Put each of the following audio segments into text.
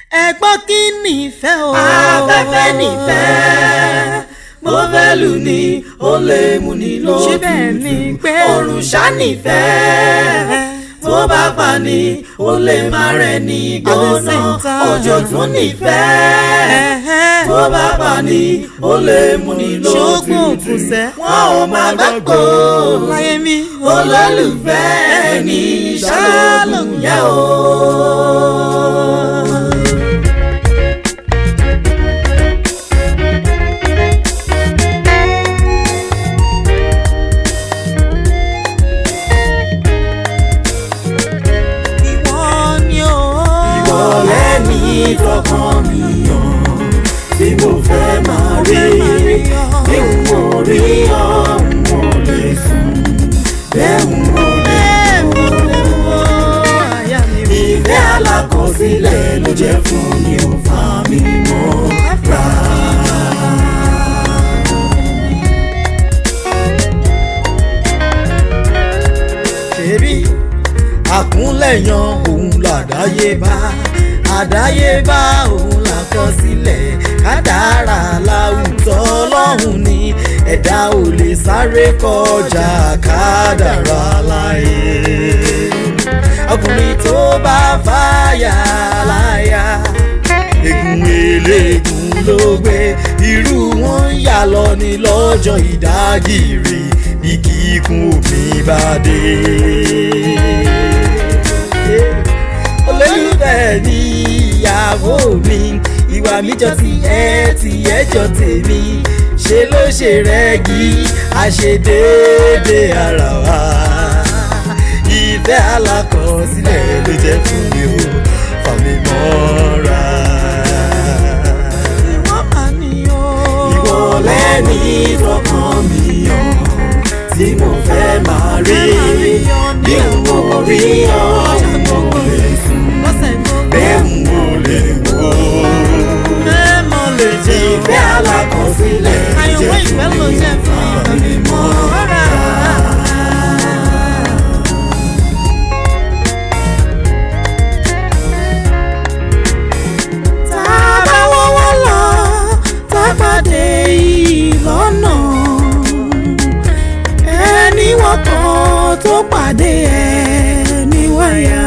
ẹ̀gbọ́n kí nìfẹ́ o. afẹ́fẹ́ nífẹ̀ẹ́ mo fẹ́ lù ní ó lè mú ní lótùtù Ṣé bẹ́ẹ̀ ni pé òrùn ṣá nífẹ̀ẹ́ tó bá pa ni ó lè má rẹ̀ ní gbóná same time. òjò tún nífẹ̀ẹ́ tó bá pa ni ó lè mú ní Ṣógun lótùtù òkùnsẹ́. wọn ò má gbàgbọ́ láyé mi. olólùfẹ́ ní ṣálóògùn yẹ o. ìwọ ni o. ìwọ lẹ́ni tọkàn mi yàn tí mo fẹ́ máa rí bí n ò rí ọ n ò lè sùn bẹ́ẹ̀ n ò lè ìfẹ́ alákọsílẹ̀ ló jẹ́ fún mi ò fà mí mọ́ra. ṣebí àkúnlẹ̀yàn òun làdáyébá àdáyébá òun làkọsílẹ̀ kádàrá láwùjọ ọlọ́run ni ẹ̀dá ò lè sáré kọjá kádàrá láyé ọkùnrin tó bá fàyà láyà egun eléegun ló gbé irú wọn ń yà lọ ní lọ́jọ́ ìdágìrì bí kíkún omi bá dé. olólùfẹ́ ní ìyàwó mi ìwà mi jọ ti ẹ ti ẹ jọ tèmi ṣe ló ṣe rẹ́gí àṣedéédé ara wa ìfẹ́ alákọsílẹ̀ ló jẹ́ fún mi o fà mí mọ́ra. ìwọ mà ni o. ìwọ lẹ́ni tọkàn mi yàn tí mo fẹ́ máa rí bí n ò rí ọ n ò lè sùn lọ́sẹ̀ gbogbo. bẹ́ẹ̀ n ò lè wò. mẹ́mọ̀ lè jẹ́ o. ìfẹ́ alákọsílẹ̀ ló àyẹ̀wò jẹ́ ìfẹ́ fún ló mi jẹ́ o fún fà mí mọ́ra. tá a bá wọ́wọ́ lọ tá a pàdé ìlọ́nà ẹni wọ́kọ̀ tó pàdé ẹni wáyà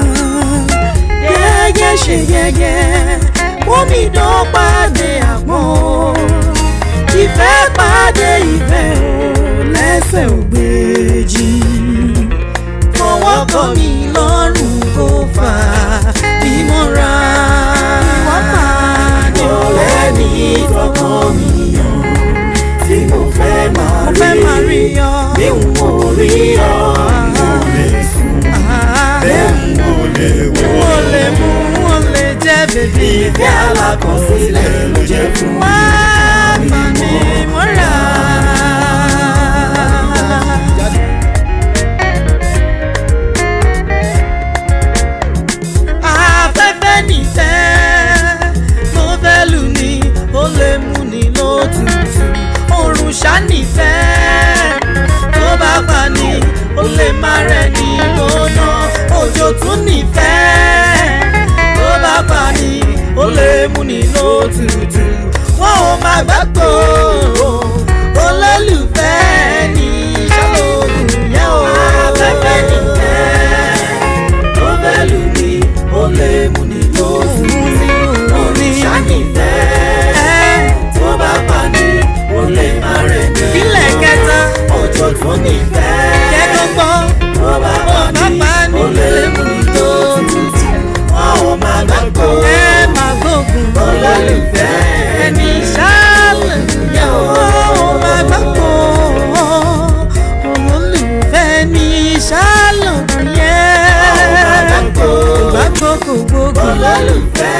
gẹ́gẹ́ ṣe gẹ́gẹ́ omi dán pàdé àpọ́n ìfẹ́ pàdé ìfẹ́ ò lẹ́sẹ̀ ògbéjì fọwọ́ kọ́ mi lọ́rùn kó fà bí mo ra ìwọ máa ní ìwọ lẹ́ni tọkàn mi yàn tí mo fẹ́ máa mo fẹ́ máa rí rí ọ. bí n ò rí ọ n ò lè sùn bẹ́ẹ̀ n ò lè wò. mo lè mú mo lè jẹ́ bèbí ìfẹ́ alákọsílẹ̀ ló jẹ́ fún mi. wá bá mi mọ́ra. afẹ́fẹ́ nìfẹ́ mo fẹ́ lù ní ó lè mú ní lótùtù òrùn ṣá nìfẹ́ tó bá pa ní ó lè má rẹ̀ ní gbóná òjò tún nìfẹ́ tó bá pa ní ó lè mú ní lótùtù wọn ò má gbàgbọ́ olólùfẹ́ ní ṣàlóògùn yẹn o. afẹ́fẹ́ nìfẹ́ tó fẹ́ lù mí ó lè mú ní lóṣù òrùn ṣá nìfẹ́ tó bá pa ní ó lè má rẹ̀ ní Ìpínlẹ̀ kẹta. òjò tún nìfẹ́ kẹ́dọ́gbọ́ tó bá pa Bàbá ní ní ó lè mú ní lóṣù wọn ò má gbàgbọ́ ẹ máa gbógun olólùfẹ́ ẹni ṣáàlù yẹn o. ó máa gbàgbọ́ olólùfẹ́ ní ṣáàlù yẹn Ó máa gbàgbọ́. gbàgbọ́ kò gbógun olólùfẹ́